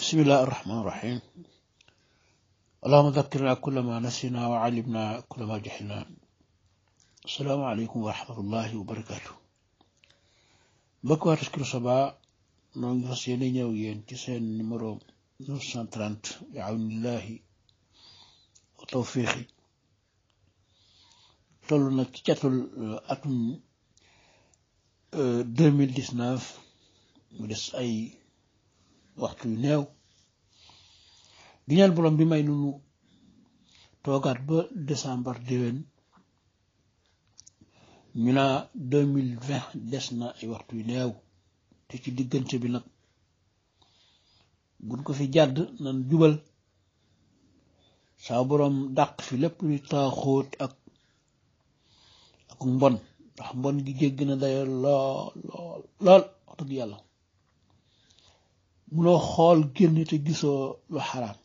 بسم الله الرحمن الرحيم اللهم ذكرنا كل ما نسينا وعلمنا كل ما جهلنا السلام عليكم ورحمة الله وبركاته mbokk waa Taskiru Saba noo ngi fas yéene ñëw yéen ci seen numéro 930 bi awnillahi wa tawfiqi toll nag ci catul atum 2019 mu des ay waxtu yu néew di ñaan borom bi may nunu toogaat ba décembre déwén ñu naa deux mille vingt des na ay waxtu yu néew te ci diggante bi nag buñ ko fi jàdd nan jubal saa borom dàq fi lépp luy taaxóot ak ak mbon ndax mbon gi jégg na dayo lool lool lool wax dëgg yàlla munoo xool génn te gisoo lu xaraam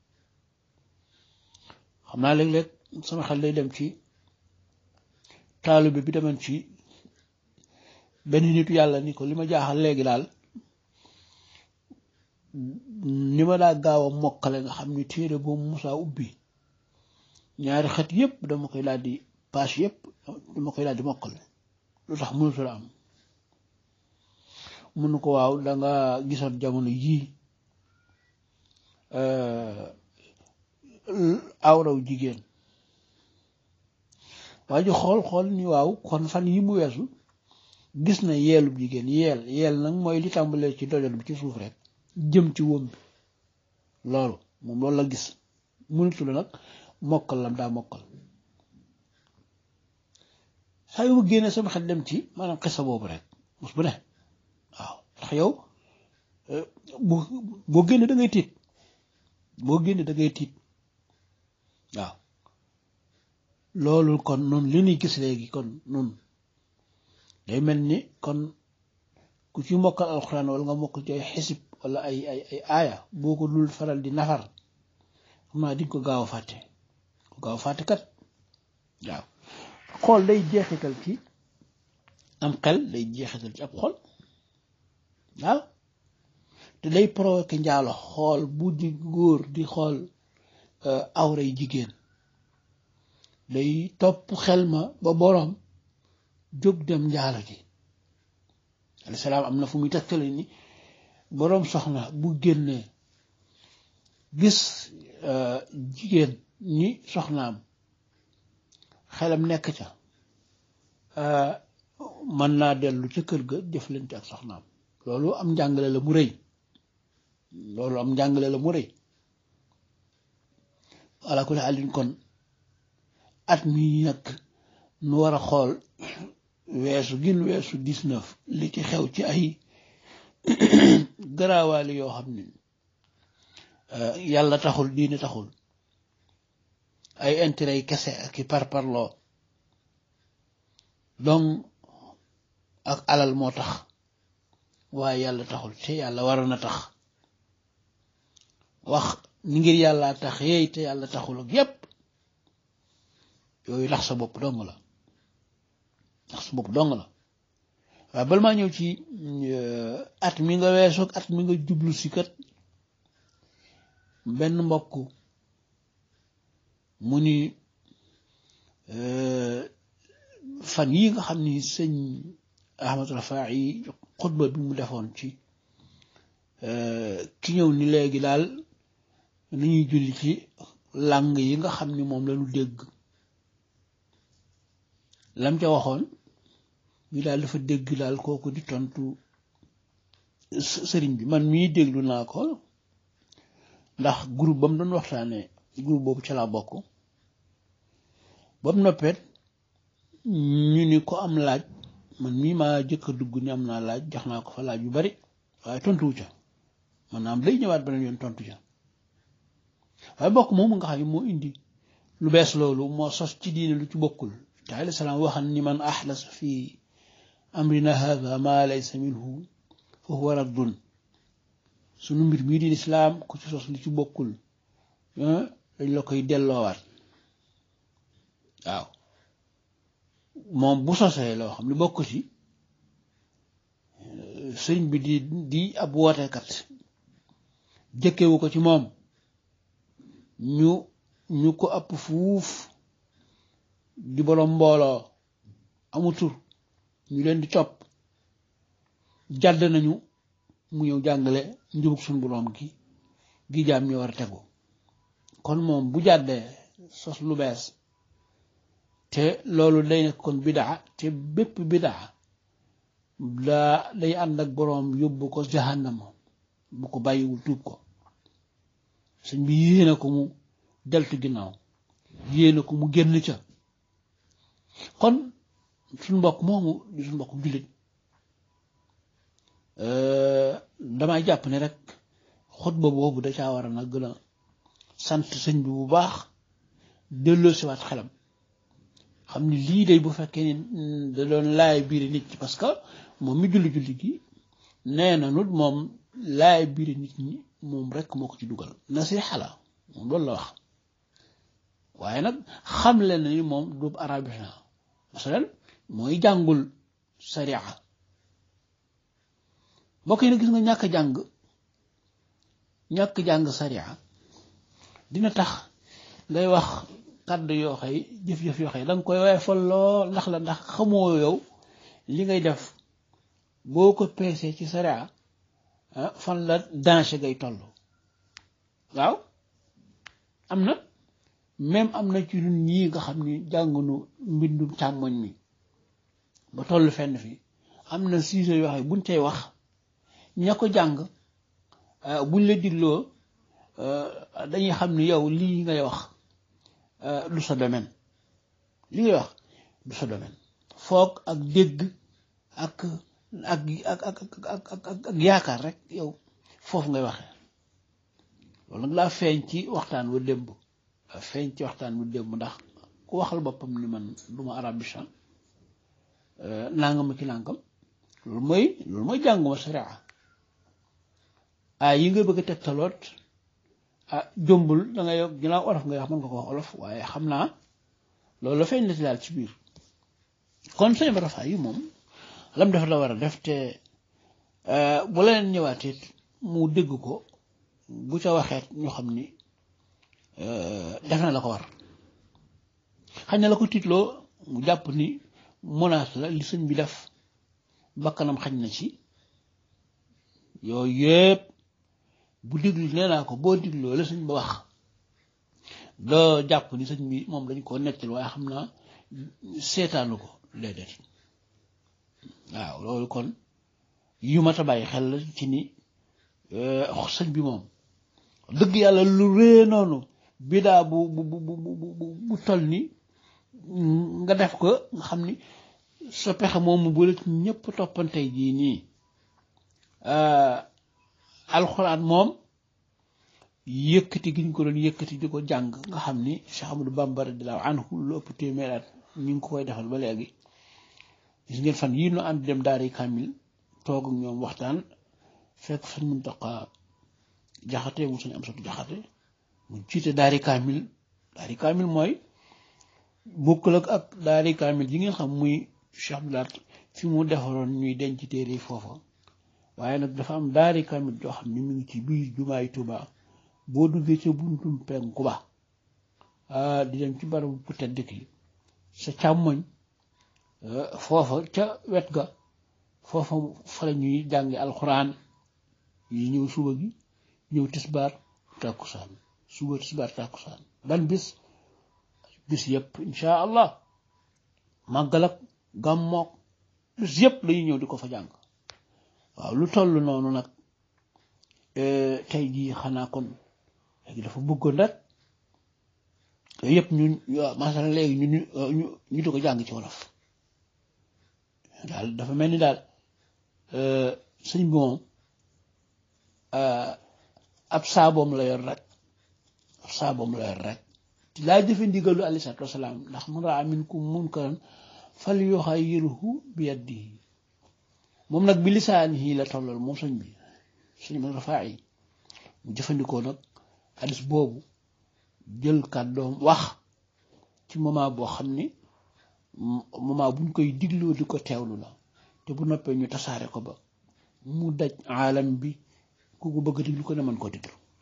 xam naa léeg-léeg sama xel day dem ci taalibe bi demoon ci benn nitu yàlla ni ko li ma jaaxal léegi daal ni ma daa gaaw a mokkale nga xam ni téere boobu musaa ubbi ñaari xet yépp dama koy daal di page yépp dama koy daal di mokkale lu tax mënutu la am mun ko waaw danga gisoon jamono yii awraw jigéen waa ji xool xool ni waaw kon fan yi mu weesu gis na yeelub jigéen yeel yeel nag mooy li tàmbalee ci dojot bi ci suuf rek jëm ci wóom bi loolu moom loolu la gis mënutu la nag mokkal lam daa mokkal saa yu ma génnee sama xel dem ci maanaam xisa boobu rek mos bu ne waaw ndax yow boo boo génne da ngay tiit boo génne da ngay tiit waaw loolu kon noonu li ñuy gis léegi kon noonu day mel ni kon ku ci mokkal alxuraan wala nga mokkal ci ay xisib wala ay ay ay aaya boo ko dul faral di nafar xam naa dinga ko gaaw a fàtte ko gaaw a fàtte kat waaw xool day jeexital ci am xel day jeexital ci ab xol waaw te day provoqué njaalo xool bu di góor di xool awray jigéen day topp xel ma ba boroom jóg dem njaalo ji alayhi salaam am na fu muy tegtale ni boroom soxna bu génnee gis jigéen ñi soxnaam xelam nekk ca mën naa dellu ca kër ga jëflante ak soxnaam loolu am njàngale la mu rëy loolu am njàngale la mu rëy ala kulli àllin kon at mi nag nu war a xool weesu gin weesu dix-neuf li ci xew ci ay garaawaali yoo xam ne yàlla taxul diine taxul ay intérêt yi kese ak i parparloo donc ak alal moo tax waaye yàlla taxul te yàlla waroon na tax wax ni ngir yàlla tax yeey te yàlla taxul ak yépp yooyu lax sa bopp dong la lax sa bopp dong la waaye bal maa ñëw ci at mi nga weesoog at mi nga jublu si kat benn mbokk mu ni fan yi nga xam ni sëñ Ahmad Rafaa'i xutba bi mu defoon ci ki ñëw ni léegi daal nañuy julli ci làng yi nga xam ni moom lañu dégg lam ca waxoon ñu daal dafa dégg daal kooku di tontu sëriñ bi man mii déglu naa ko ndax groupe ba mu doon waxtaanee groupe boobu ca laa bokk ba mu noppeet ñu ni ko am laaj man mii maa jëkk a dugg ni am naa laaj jox naa ko fa laaj yu bari waaye tontuwu ca maanaam day ñëwaat beneen yoon tontu ca waaye bokk moomu nga xam ne moo indi lu bees loolu moo sos ci diine lu ci bokkul te alayhi salaam waxan ni man axlas fi amrina hada ma laysa minhu fa huwa raddun sunu mbir mii di islaam ku ci sos lu ci bokkul dañ la koy delloowaat waaw moom bu sosee loo xam ne bokk ci sëriñ bi di di ab wootekat jëkkewu ko ci moom ñu ñu ko ëpp fuuf di boroom mbooloo amu tur ñu leen di topp jàdd nañu mu ñëw jàngale njubug suñu boroom gi gi jaam ñi war a tegu kon moom bu jàddee sos lu bees te loolu day nekk kon bidaa te bépp bidaa daa day ànd ak boroom yóbbu ko jahannama bu ko bàyyiwul tuub ko sëñ bi yéene ko mu deltu ginnaaw yéene ko mu génn ca kon suñ mbokk moomu di suñ mbokk jullit damay jàpp ne rek xutba boobu da caa war a nag gën a sant sëñ bi bu baax delloo siwaat xelam xam ni lii day bu fekkee ni da doon laay biiri nit ñi parce que moom mi julli julli gi nee na nut moom laay biiri nit ñi moom rek moo ko ci dugal nasiha la moom loolu la wax waaye nag xam leen ni moom du arabisant masalan mooy jàngul sariya mbokk yi nag gis nga ñàkk jàng ñàkk jàng sariya dina tax ngay wax kàddu yoo xëy jëf-jëf yoo xëy danga koy waaye fol lool ndax la ndax xamoo yow li ngay def boo ko peesee ci sariya fan la danger ngay toll waaw am na même am na ci ñun ñii nga xam ni jàngunu mbindum càmmoñ mi ba toll fenn fi am na sujet yoo xam buñ tey wax ña ko jàng buñ la digloo dañuy xam ni yow lii ngay wax du sa domaine li ngay wax du sa domaine foog ak dégg ak ak ak ak ak ak yaakaar rek yow foofu ngay waxee loolu nag laa feeñ ci waxtaan wa démb laa feeñ ci waxtaan wa démb ndax ku waxal boppam ni man du ma arabisant nangam ki nangam loolu mooy loolu mooy jànguma sharia ah yi nga bëgg a tegtaloot ah jombul da ngay ginnaaw olof ngay wax mën nga ko wax olof waaye xam naa loolu la feeñ na ci daal ci biir kon sëñ Bara Faye yi moom lam dafa la war a def te bu la leen ñëwaatee mu dégg ko bu ca waxeet ñu xam ni def na la ko war xañ na la ko tiitloo mu jàpp ni menace la li sëñ bi def bakkanam xañ na ci yooyu yëpp bu diglu nee naa ko boo digloo la sëñ ba wax doo jàpp ni sëñ bi moom dañ koo nettal waaye xam naa seetaanu ko déedéet waaw loolu kon yu mat a bàyyi xel la ci ni sëñ bi moom dëgg yàlla lu rée noonu bidaa bu bu bu bu bu toll ni nga def ko nga xam ni sa pexe moomu bu la ci ñëpp toppante jii nii alxuraan moom yëkkati gi ñu ko doon yëkkati di ko jàng nga xam ni Cheikh Amadou Bamba radiyallahu anhu lu ëpp téeméer at ñu ngi ko koy defal ba léegi gis ngeen fan yii nu ànd dem daari kamil toog ak ñoom waxtaan fekk fan Muntaqa jaxate mu sañ am satu jaxate mu jiite daari kamil daari kamil mooy bokkul ak ak daari kamil yi ngeen xam muy Cheikh Abdoulaat fi mu defaroon ñuy denc téere yi foofa waaye nag dafa am daari kamil joo xam ni mu ngi ci biir jumaay Tuubaa boo duggee ca buntum penku ba di dem ci barabu bu tedd ki sa càmmoñ foofa ca wet ga foofa fa la ñuy jàngi alxuraan yi ñëw suba gi ñëw tisbaar tàkkusaan suba tisbaar tàkkusaan ban bis bis yëpp insha allah màggal ak gàmmook bis yëpp lañuy ñëw di ko fa jàng waaw lu toll noonu nag tey jii xanaa kon léegi dafa bëggoon rek yooyu yëpp ñun masala léegi ñu ñu ñu di ko jàng ci wolof daal dafa mel ni daal sëñ bi moom ab saaboom la yor rek ab saaboom la yor rek laa jëfe ndigalu aleyhi salaatu wasalaam ndax man raa minkum munkaran fal yuxayyirhu bi yadihi moom nag bi lisaanihi la tollal moom sëñ bi sëñ bi rafaa yi mu jëfandikoo nag hadis boobu jël kàddoom wax ci moment boo xam ni moment buñ koy digloo di ko teewlu la te bu noppee ñu tasaare ko ba mu daj aalam bi ku ko bëgg diglu ko ne mën koo diglu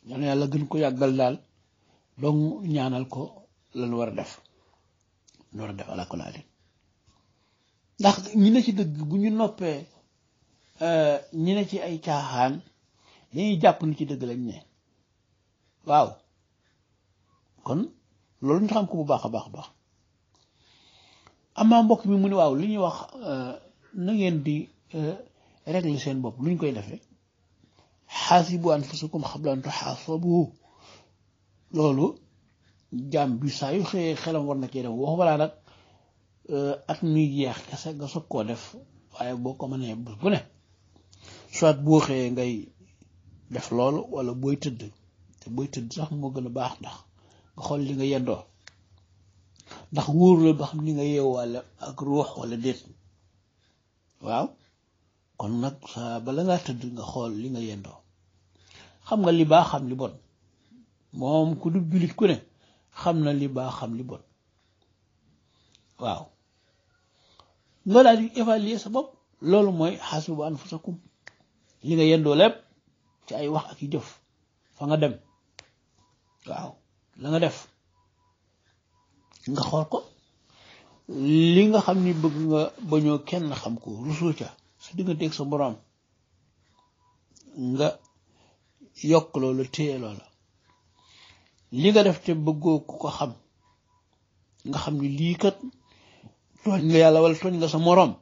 ñaan yàlla gën ko yàggal daal donc ñaanal ko lan war a def lan war a def ala kulli haalin ndax ñi ne ci dëgg bu ñu noppee ñi ne ci ay caaxaan dañuy jàpp ni ci dëgg lañ ne waaw kon loolu ñu xam ko bu baax a baax a baax amaa mbokk mi mu ne waaw li ñuy wax na ngeen di régler seen bopp lu ñu koy defee xaasibu anfusakum qabla an tuxaasabu loolu jaam bi saa yu xëyee xelam war na cee def wax balaa nag at muy jeex kese nga soog koo def waaye boo ko mënee bés bu ne soit boo xëyee ngay def loolu wala booy tëdd te booy tëdd sax moo gën a baax ndax nga xool li nga yendoo ndax wóor la ba xam ni nga yeewaale ak ruux wala déet waaw kon nag saa bala ngaa tëdd nga xool li nga yendoo xam nga li baax xam li bon moom ku du jullit ku ne xam na li baax xam li bon waaw nga daal di évaluer sa bopp loolu mooy xaasibu anfusakum li nga yendoo lépp ci ay wax ak i jëf fa nga dem waaw la nga def nga xool ko li nga xam ni bëgg nga bañoo kenn xam ko rusoo ca sa digganteeg sa boroom nga yokk loolu téye loola li nga def te bëggoo ku ko xam nga xam ni lii kat tooñ nga yàlla wala tooñ nga sa moroom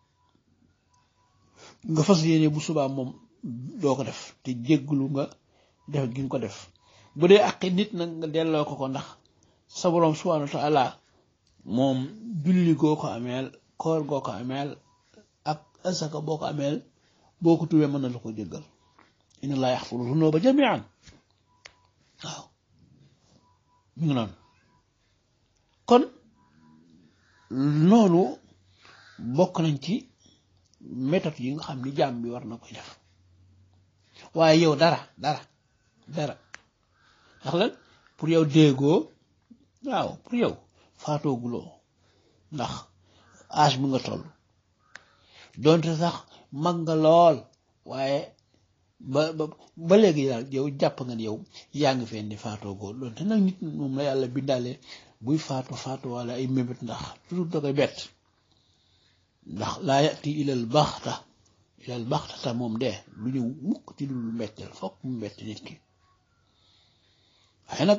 nga fas yéene bu subaa moom doo ko def te jégglu nga def gi nga ko def bu dee àqi nit nag nga delloo ko ko ndax sa boroom subhaanahu wa taala moom julli goo ko ameel koor goo ko ameel ak asaka boo ko ameel boo ko tuwee mën na la ko jéggal inna laa yaxfiru zunuuba jamian waaw mi ngi noonu kon noonu bokk nañ ci méthode yi nga xam ni jaam bi war na koy def waaye yow dara dara dara ndax lan pour yow déggoo waaw pour yow faatooguloo ndax âge bi nga toll doonte sax mag nga lool waaye ba ba ba léegi daal yow jàpp nga ni yow yaa ngi feen di faatoogoo doonte nag nit moom la yàlla bindaale buy faatu faatu wala ay mébét ndax toujours da koy bett ndax laa yati ilal baxta ilal baxta ta moom de lu ñëw mukk ci lu mbetteel fokk mu mbett nit ki waaye nag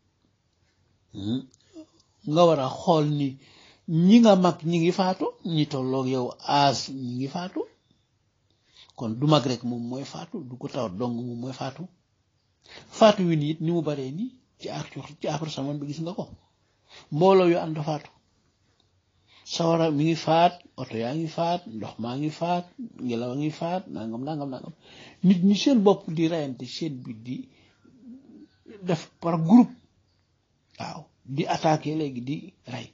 nga war a xool ni ñi nga mag ñi ngi faatu ñi tolloog yow aas ñi ngi faatu kon du mag rek moom mooy faatu du ko tawat dong moom mooy faatu faatu wi nii it ni mu baree nii ci ak ci après saman bi gis nga ko mbooloo yu ànd faatu sawara mi ngi faat oto yaa ngi faat ndox maa ngi faat ngelaw a ngi faat nangam nangam nangam nit ñi seen bopp di reyante seen bi di def par groupe waaw di attaqué léegi di rey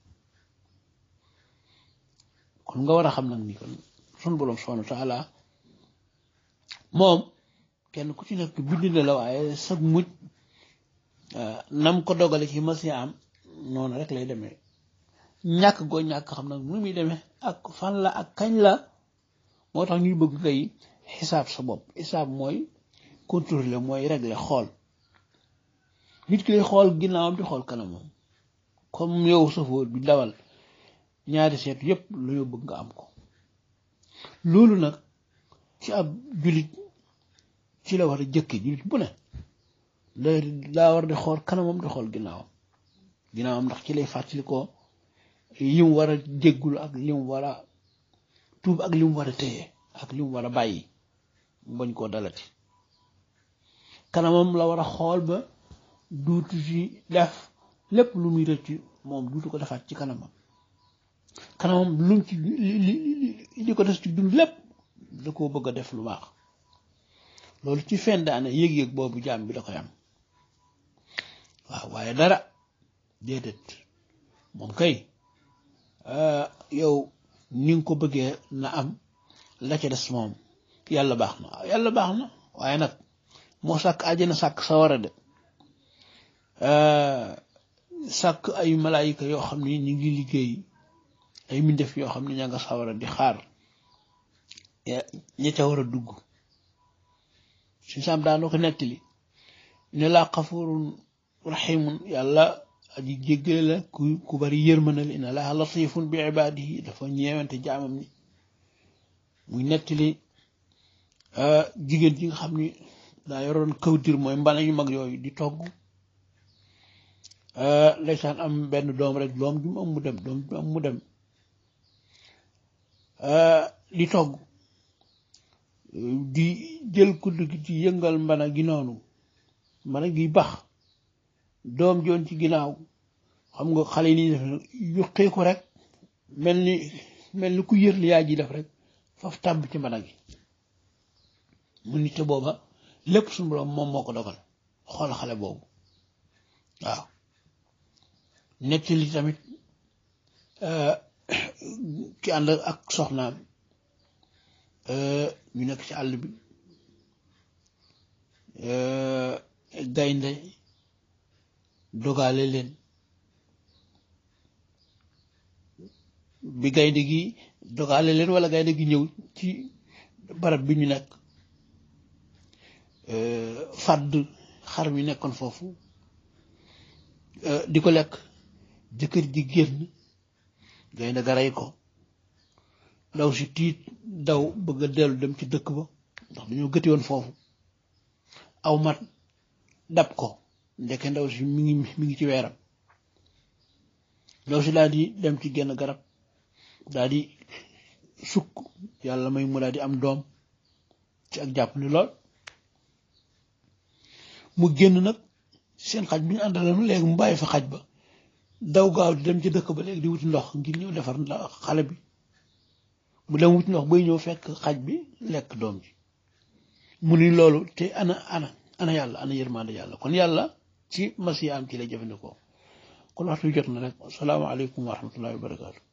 kon nga war a xam nag ni kon sun boroom subhanahu wa taala moom kenn ku ci nekk bind na la waaye sag mujj nam ko dogale ci masi am noonu rek lay demee ñàkk goo ñàkk xam nag nu muy demee ak fan la ak kañ la moo tax ñuy bëgg ngay xisaab sa bopp xisaab mooy contrôler mooy régler xool nit ki lay xool ginnaawam di xool kanamam comme yow safóor bi dawal ñaari seetu yépp lu ñu bëgg nga am ko loolu nag ci ab jullit ci la war a jëkke jullit bu ne day daa war di xool kanamam di xool ginnaawam ginnaawam ndax ci lay fàttali ko li mu war a jéggul ak li mu war a tuub ak li mu war a téye ak li mu war a bàyyi bañ koo dalati kanamam la war a xool ba duutu ci def lépp lu muy rëcc moom duutu ko defaat ci kanamam kanamam lu ci li li li ko des ci dund lépp da koo bëgg a def lu baax loolu ci fen daane yëg-yëg boobu jaam bi da koy am waaw waaye dara déedéet moom kay yow ni nga ko bëggee na am la ca des moom yàlla baax na yàlla baax na waaye nag moo sàkk àjjana sàkk sawara de sàkk ay malaayika yoo xam ni ñu ngi liggéey ay mbindeef yoo xam ne ña nga sawara di xaar ña ca war a dugg suñ saam daanoo ko nettali ne laa xafurun raximun yàlla aji jéggale la ku ku bari yërmanal inna laa latifun bi ibaadihi dafa ñeewante jaamam ni muy nettali jigéen ji nga xam ni daa yoroon kawdir mooy mbana yu mag yooyu di togg ndeysaan am benn doom rek doom ju mu am mu dem doom ju mu am mu dem di togg di jël kudd gi ci yëngal mbana gi noonu mbana gi bax doom joon ci ginnaaw xam nga xale yi ni def yuqee ko rek mel ni mel ni ku yër li yaay ji def rek faf tàbb ci mbana gi mu nit te booba lépp suñu borom moom moo ko dogal xool xale boobu waaw nettali tamit ki ànd ak soxnaam ñu nekk ci àll bi gaynde dogale leen bi gaynde gi dogale leen wala gaynde gi ñëw ci barab bi ñu nekk fàdd xar mi nekkoon foofu di ko lekk jëkkër ji génn gaynde ga rey ko ndaw si tiit daw bëgg a dellu dem ci dëkk ba ndax dañoo gëti woon foofu aw mat dab ko ndeke ndaw si mi ngi mi ngi ci weeram ndaw si daal di dem ci genn garab daal di sukk yàlla may mu daal di am doom ci ak jàpp ni lool mu génn nag seen xaj bi ñu àndaloon léegi mu bàyyi fa xaj ba daw gaaw di dem ci dëkk ba léegi di wuti ndox ngir ñëw defar xale bi mu dem wuti ndox bay ñëw fekk xaj bi lekk doom ji mu ni loolu te ana ana ana yàlla ana yërmande yàlla kon yàlla ci masi am ci lay jëfandikoo kon waxtu jot na rek asalaamaaleykum wa rahmatullahi wa barakaatu